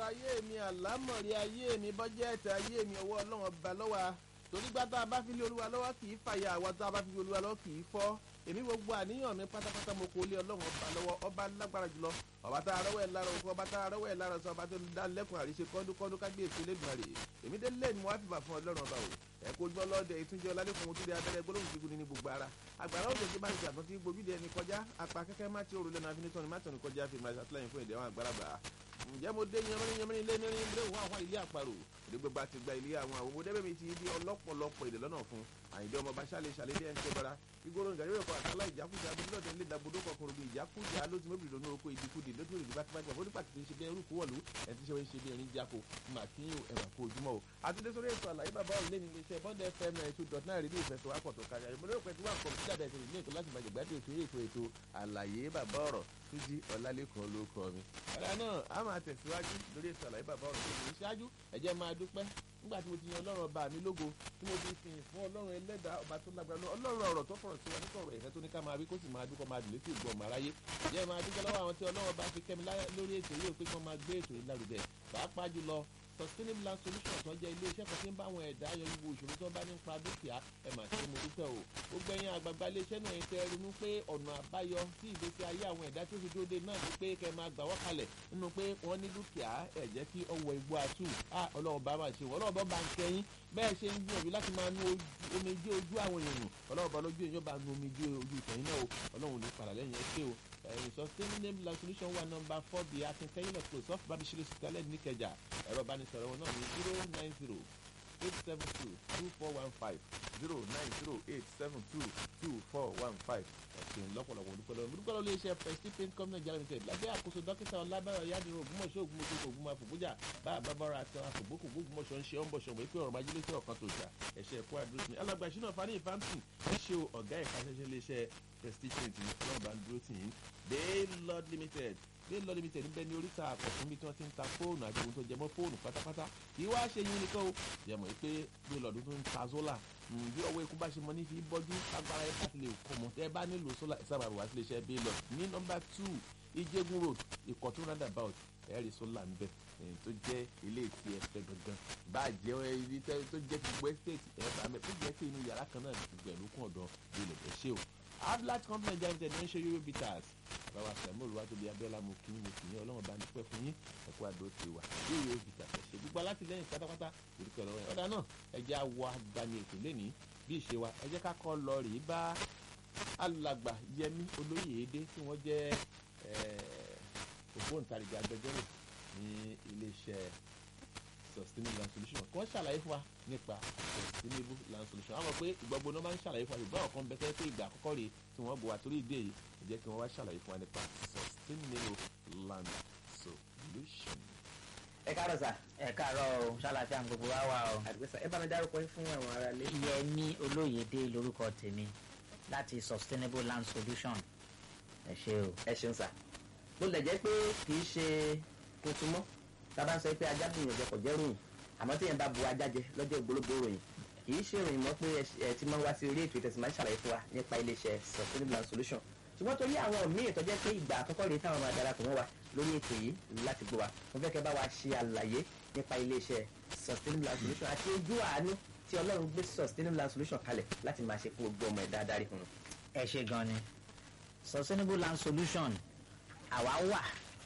ọ̀rọ̀ ayé mi àlámọ̀rí ayé mi bọ́jẹ́ẹ̀tì ayé mi ọwọ́ ọlọ́run ọba lọ́wọ́ torí gbá tá a bá fi lé olúwa lọ́wọ́ kì í fàyà àwa tá a bá fi lé olúwa lọ́wọ́ kì í fọ́ èmi gbogbo àníyàn mi pátápátá mo kó lé ọlọ́run ọba lọ́wọ́ ọba lágbára jùlọ ọba tá a rọ́wọ́ ẹ̀ lára òkú ọba tá a rọ́wọ́ ẹ̀ lára sọ ọba tó dá lẹ́kùn àríṣe kọ́dúkọ́dú kágbéèsì lẹ́dùnmarè èmi dé lẹ́nu mo wá fìbà fún ọlọ́run ọba o ẹ kó gbọ́ lọ́dẹ ìtúnjẹ ọlálẹ́kùn mo tún dé abẹ́rẹ́ gbólóhùn kíkún ní gbogbo ara àgbàrá òjò tí bá ń ṣàtún tí gbòbí dẹni kọjá apá kẹ́kẹ́ má ti òrùlé náà finitọ́ni má tọ̀nù kọjá fi máa ṣàtìlẹ́yìn fún ìdẹ́wọ̀n àgbàlagbà ǹjẹ́ mo dé yẹmẹ́rin yẹmẹ́rin lé nírin ilé òun àwọn ilé àparò èdè gbogbo àti gba ilé àwọn àwọn òbòdébè mi ti di ọlọ́pọ̀lọpọ̀ èdè lọ́nà fún àyìndé ọmọ bá ṣàlẹ̀ ṣàlẹ̀ bí ẹni tó bára igoro nǹkan yóò kọ àtàlà ìjákújà abúlé ilé ìdàgbòdo kọkùnrin bíi ìjákújà ló ti mọ́bìlì lónú oko ìdíkúdì lójú ìdí bá ti bá gbà fún nípa kìí ṣe bí ẹrú kú wọ̀lú ẹni tí ṣe wọ́n ṣe bí ẹni jáko màkíyàn ẹ̀wà kó ojúmọ́ o. àtúndé sórí ètò àlàyé bàbá òun lé ní iléeṣẹ́ bond fm ninety two dot nine rédíò ìfẹsọ̀ wá pọ̀tò kájà ìmọ̀lẹ́ òpin tí wọ́n kọ̀ sí dàda ìṣẹ̀lẹ̀ ní ètò láti máa jẹ̀gbádùn ètò ètò ètò àlàyé bàbá ọ̀rọ̀ túnjí ọ̀làlẹ́kọ̀ọ́ ló kọ́ mi. ọ̀rẹ́ náà a máa tẹ̀síwájú lórí ètò àlàyé bàbá ọ̀rọ̀ tó ní ṣáájú ẹ jẹ́ máa dúpẹ́ nígbà tí mo ti yan ọlọ́run ọba mi lógo tí mo ti sìn fún ọlọ́run ẹlẹ́dàá ọba tó lágbára lọ ọlọ́run ọ̀rọ̀ tó fọ̀rọ̀ sí wa nípa ọ̀rọ̀ ìfẹ́ tó ní ká máa rí kó sì máa dúkọ́ máa dùn létí ìgbọ́ ọmọ aráyé jẹ́ máa dúpẹ́ lọ́wọ́ àwọn tí ọlọ́run ọba fi kẹ́mi lórí ètò yìí pé kí wọ́n máa gbé ètò yìí lárugẹ pàápàá jùlọ sustainable land solution tó jẹ́ ilé iṣẹ́ kan tí ń bá àwọn ẹ̀dá yọ gbogbo ìṣòro tó bá nípa dúkìá ẹ mà ṣe mo dúpẹ́ o gbogbo ẹ̀yin àgbààgbà ilé iṣẹ́ náà ń tẹ ronú pé ọ̀nà àbáyọ sí ìgbésí ayé àwọn ẹ̀dá tó fi dóde náà ni pé kẹ́ máa gbà wọ́n kalẹ̀ nínú pé wọ́n ní dúkìá ẹ̀ jẹ́ kí ọwọ́ igbó àtù á ọlọ́run bá máa ṣe wọ́n ọlọ́run bá ń kẹ́yìn bẹ́ẹ̀ ṣe ń gbìyànjú láti máa nu omijé ojú àwọn èèyàn ọlọ́run bá lójú èèyàn bá nu omijé ojú ìtẹ̀yìn náà o ọlọ́run ní padà lẹ́yìn ẹ ṣé o sustainable land solution wa number four bíi akínkẹ́yìn lọ́pọ̀ soft babisire sitalẹ̀ níkẹjà ẹ̀rọ ìbánisọ̀rọ̀ wọn náà ní zero nine zero eight seven two two four one five zero nine zero eight seven two two four one five ẹ̀sìn lọ́pọ̀lọpọ̀ olùkọ́ lọ́wọ́ olùkọ́ lọ́wọ́ iléeṣẹ́ prestige paint company Nigeria limited lábẹ́ àkóso dókítà ọlábàárà yádìrún ògbómọ̀ṣọ́ ògbómọ̀ṣọ́ ògbómọ̀ àfòbújà bá àbábára àti àfòbókò ògbómọ̀ṣọ́ ń ṣe ọ́nbọ̀ṣọ́ wọ́n pé ọ̀rọ̀ májílé sí ọ̀kan tó ṣà ẹ̀ṣẹ̀ ẹ̀kọ́ àdúró sí alàgbà ìṣúná fani ìfáǹtì ń ṣe ọ̀gá ẹ̀ka ṣẹṣẹ iléeṣẹ́ prestige paint ní ọlọ́ọ̀bá ń dúró tì yín Baylord limited Baylord limited níbẹ̀ ní oríta àkọ́tún bí tí wọ́n ti ń ta fóònù àti ohun tó jẹmọ́ fóònù pátápátá kì í wá ṣe yín nìkan o jẹmọ́ pé Baylord tó ń ta sólà bí ọwọ́ ikú bá ṣe mọ ní fi bọ́jú agbára ẹ̀ bá ti lè kọ́ mọ́ ẹ bá nílò sólà ẹ̀ sábà wá sí iléeṣẹ́ Baylord ní nọ́mbà two Ìjẹ̀bú road Ìkọ̀tún roundabout ẹ̀rí sólà ń bẹ̀ tó jẹ́ ilé tí ẹ fẹ́ gangan bá jẹ́ ibi tó jẹ́ gbogbo estate ẹ̀ bá mẹ́ tó jẹ́ pé inú yàrá kan náà gbogbo ẹ̀ ló kún ọ̀dọ̀ Baylord ẹ̀ ṣe o ablat company jẹ́ ẹ̀ńtẹ̀ ní ṣe euro bitters bàbá sẹ́mu olùwà tóbi abẹ́lá mo kí mo kì í ọlọ́run bá ní pẹ́ fún yín ẹ̀kọ́ àdó ti wà euro bitters ẹ̀ ṣe gbogbo alátìlẹ́yìn pátápátá orúkọ ọ̀rọ̀ ẹ̀ ọ̀dà náà ẹ jẹ́ àwọ̀ agbani ètò lẹ́ni bí ìṣe wa ẹ jẹ́ ká kọ́ lọ rèé bá alàgbà yẹmí olóyèédé tí wọ́n jẹ́ ògbóǹtarìgì agbẹjọ́rò ní iléeṣẹ́ sustainable land solution kí wọ́n ṣàlàyé fún wa nípa sustainable land solution àwọn pé ìgbàgbọ́ náà máa ń ṣàlàyé fún wa ṣùgbọ́n ọ̀kan bẹ́tẹ́ pé ìgbà àkọ́kọ́ rèé tí wọ́n bọ̀ wá torí ìdí èyí ẹ jẹ́ kí wọ́n wá ṣàlàyé fún wa nípa sustainable land solution. ẹ káàárọ̀ sà. ẹ káàárọ̀ o ṣàlàfíà ń gbogbo wa wà o. àdìgbẹ́sà ẹ bá mi dárúkọ yín fún àwọn ará ilé. Yẹmí Olóyèdé lórúkọ tèmi láti sustainable land solution ẹ ṣé o. ẹ ṣeun sà. bó lè jẹ́ pé kì í ṣe tuntun mọ́ tábà ń sọ pé ajá bìyànjú jẹ kò jẹ́ ròyìn àmọ́ tí yẹn bá bu ajá jẹ lọ́jọ́ ìgbólógbó ròyìn kì í ṣe ròyìn mọ́ pé ẹ ti máa ń wá sí orí ètò ìtẹ̀sí máa ń ṣàlàyé fún wa nípa iléeṣẹ́ sustainable land solution ṣùgbọ́n torí àwọn míì tó jẹ́ pé ìgbà àkọ́kọ́ rèé táwọn máa darapọ̀ mọ́ wa lórí ètò yìí láti gbọ́ wa mo fẹ́ kẹ́ bá wa ṣe àlàyé nípa iléeṣẹ́ sustainable land solution àti ojú àánú tí ọlọ́run gbé sustainable land solution kalẹ̀ láti máa ṣe fún gbogbo ọmọ ẹ̀dá adarí fún un. ẹ ṣé gan ni sustainable land solution àwa wà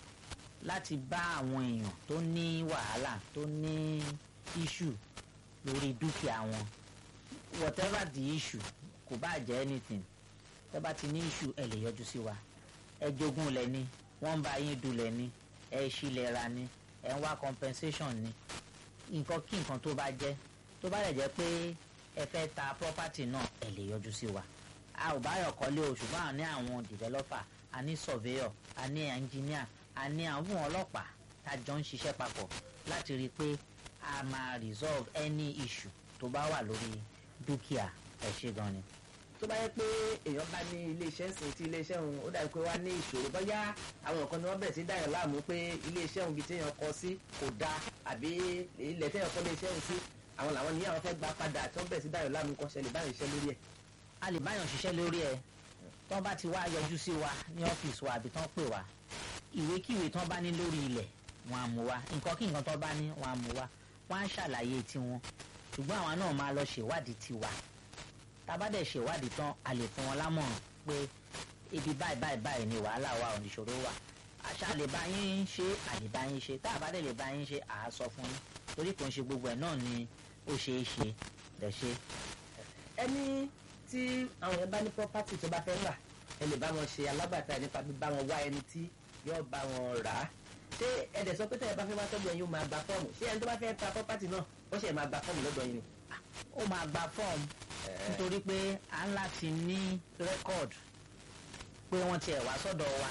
láti bá àwọn èèyàn tó ní wàhálà tó ní issue lórí dúkìá wọn whatever the issue kò bá jẹ́ anything tẹ́ bá ti ní issue ẹ lè yọjú sí wa ẹ jogún lẹ ní wọ́n ń bá yín dulẹ̀ ní ẹ ṣílẹ̀ ra ní ẹ ń wá compensation ní nǹkan kí nǹkan tó bá jẹ́ tó bá lè jẹ́ pé ẹ fẹ́ ta property náà ẹ lè yọjú sí wa a ò bá yọ̀ kọ́lé o ṣùgbọ́n a ní àwọn developer a ní surveyor a ní engineer a ní àwọn ọlọ́pàá tá a jọ ń ṣiṣẹ́ papọ̀ láti rí i pé a máa resolve any issue tó bá wà lórí dúkìá ẹ ṣé gan ni. tó bá yẹ pé èèyàn bá ní iléeṣẹ́ sìn tí iléeṣẹ́ òun ó dàbí pé wá ní ìṣòro bóyá àwọn nǹkan ni wọ́n bẹ̀rẹ̀ sí dáyàn láàmú pé iléeṣẹ́ òun bíi téèyàn kọ sí kò dáa àbí ilẹ̀ téèyàn kọ́ iléeṣẹ́ òun sí àwọn làwọn ní àwọn fẹ́ gba padà tí wọ́n bẹ̀rẹ̀ sí dáyàn láàmú kọ́ ṣẹlẹ̀ báyìí iṣẹ́ lórí ẹ̀. a lè báyọ̀ ṣiṣẹ́ lórí ẹ̀ tán bá ti wá yọjú sí wa ní ọ́fíìsì wa àbí tán pè wá ìwékíwé tán bá ní lórí ilẹ̀ wọn á mú wa nǹkan kí nǹkan tó bá ní wọn á mú wa wọn á ṣàlàyé tiwọn ṣùgbọ́n àwa náà máa lọ ṣèwádìí tiwa tá a bá dẹ̀ ṣèwádìí tán a lè fún wọn lámọ̀ràn pé ibi báyìí báyìí báyìí ni wàhálà wa ò níṣòro wà àṣà lè bá yín ṣe àlè bá yín ṣe tá a bá dẹ̀ lè bá yín ṣe àá sọ fún yín torí kò ń ṣe gbogbo ẹ̀ náà ni ó ṣeé ṣe lẹ̀ ṣe. ẹni tí àwọn yẹn bá ní property tó bá fẹ́ rà ẹ lè bá wọn ṣe alágbàtà ẹ nípa bíbá wọn wá ẹni tí yóò bá wọn rà á ṣé ẹ̀dẹ̀ sọ pé tẹ̀yẹ bá fẹ́ wá sọ́dọ̀ yín ó máa gba fọ́ọ̀mù ṣé ẹni tó bá fẹ́ ta property náà ó ṣe máa gba fọ́ọ̀mù lọ́dọ̀ yín ni. ó máa gba fọ́ọ̀mù nítorí pé à ń láti ní rẹ́kọ̀d pé wọ́n tiẹ̀ wá sọ́dọ̀ wa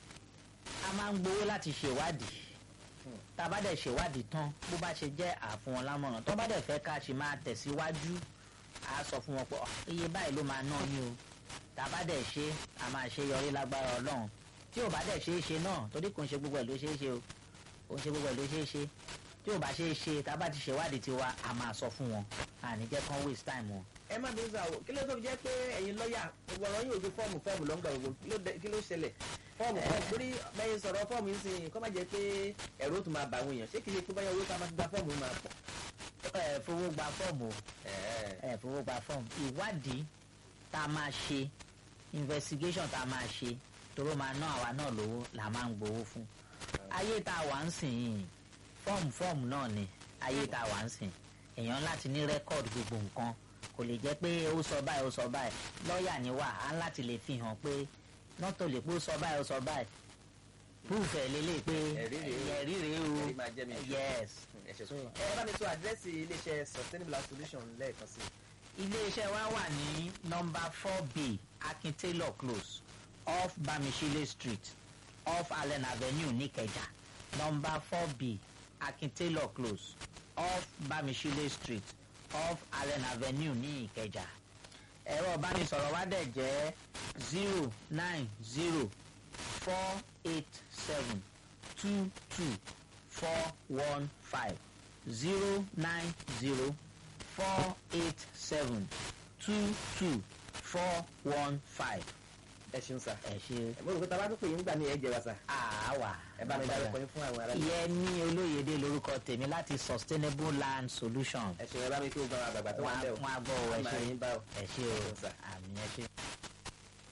a máa ń gbowó láti ṣèwádìí tá a bá dẹ̀ ṣèwádìí tán bó bá ṣe jẹ́ àfún wọn lámọ̀ràn tó bá dẹ̀ fẹ́ ká ṣe máa tẹ̀síwájú a sọ fún wọn pé "Ọ̀, iye báyìí ló máa ná yín o tá a bá dẹ̀ ṣe a máa ṣe yọrí lágbára ọlọ́run tí ò bá dẹ̀ ṣe é ṣe náà torí kò ń ṣe gbogbo ẹ̀ ló ṣe é ṣe o kò ń ṣe gbogbo ẹ̀ ló ṣe é ṣe tí ò bá ṣe é ṣe tá a bá ti ṣèwádìí tiwa a máa sọ fún wọn àní jẹ́ kán waste time wọn. ẹ má bínú sáà o kí ló tó fi jẹ́ pé ẹ̀yin lọ́ọ̀yà gbogbo ọ̀rọ̀ yóò ju fọ́ọ̀mù fọ́ọ̀mù lọ́ngbà gbogbo kí ló dé- kí ló ṣẹlẹ̀ fọ́ọ̀mù fọ́ọ̀mù torí bẹ́ẹ̀ sọ̀rọ̀ fọ́ọ̀mù yìí sìn kọ́ má jẹ́ pé ẹ̀rọ tó máa bà àwọn èèyàn ṣé kì í ṣe pé báyọ̀ owó ká máa fi gba fọ́ọ̀mù máa pọ̀. ẹ fowó gba fọ́ọ̀mù o Ẹ̀ẹ́. ẹ fowó gba fọ́ọ̀mù ìwádìí tá a máa ṣe investigation tá a máa ṣe toró máa ná àwa náà lówó là máa ń gbowó fún ayé tá a wà ń sìn yìí fọ́ọ̀mù fọ́ọ̀mù náà ni ayé tá a wà ń sìn èèyàn láti ní rẹ́kọ̀d gbogbo nǹkan kò lè jẹ́ pé ó sọ báyìí ó sọ báyìí lọ́ọ̀yà ni wà á láti lè fi hàn pé nọ́tò lè pé ó sọ báyìí ó sọ báyìí proof ẹ̀ lélẹ̀ pé Ẹ̀rí rèé o. ẹ̀rí rèé o Ẹ̀rí máa jẹ́ mi ìṣó. yes ẹ ṣe sọ. ẹ bá mi sọ àdírẹ́sì iléeṣẹ́ sustainable Land solution lẹ́ẹ̀kan sí i. iléeṣẹ́ wa wà ní nọmba four b akin taylor close off bamishile street off allen avenue nìkẹjà nọmba four b akin taylor close off bamishile street off allen avenue ní ìkẹjà ẹ̀rọ ìbánisọ̀rọ̀ wa dẹ̀ jẹ́ zero nine zero four eight seven two two four one five zero nine zero four eight seven two two four one five. ẹ ṣeun sà. ẹ ṣe ẹ mo rò pé tá a bá tó pè yín gbà ní ẹ jẹ wa sà. àwà. ẹ bá mi dárúkọ yín fún àwọn ará yín. Yẹmí Olóyèdè lórúkọ tèmi láti Sustainable Land Solution. ẹ ṣeun ẹ bá mi kí o gba àwọn àgbàgbà tó wà ń bẹ̀ o. wọn á gbọ́ ọ ẹ a máa ṣe yín bá o. ẹ ṣe Ẹ o ṣeun sà. àmì ẹ ṣe.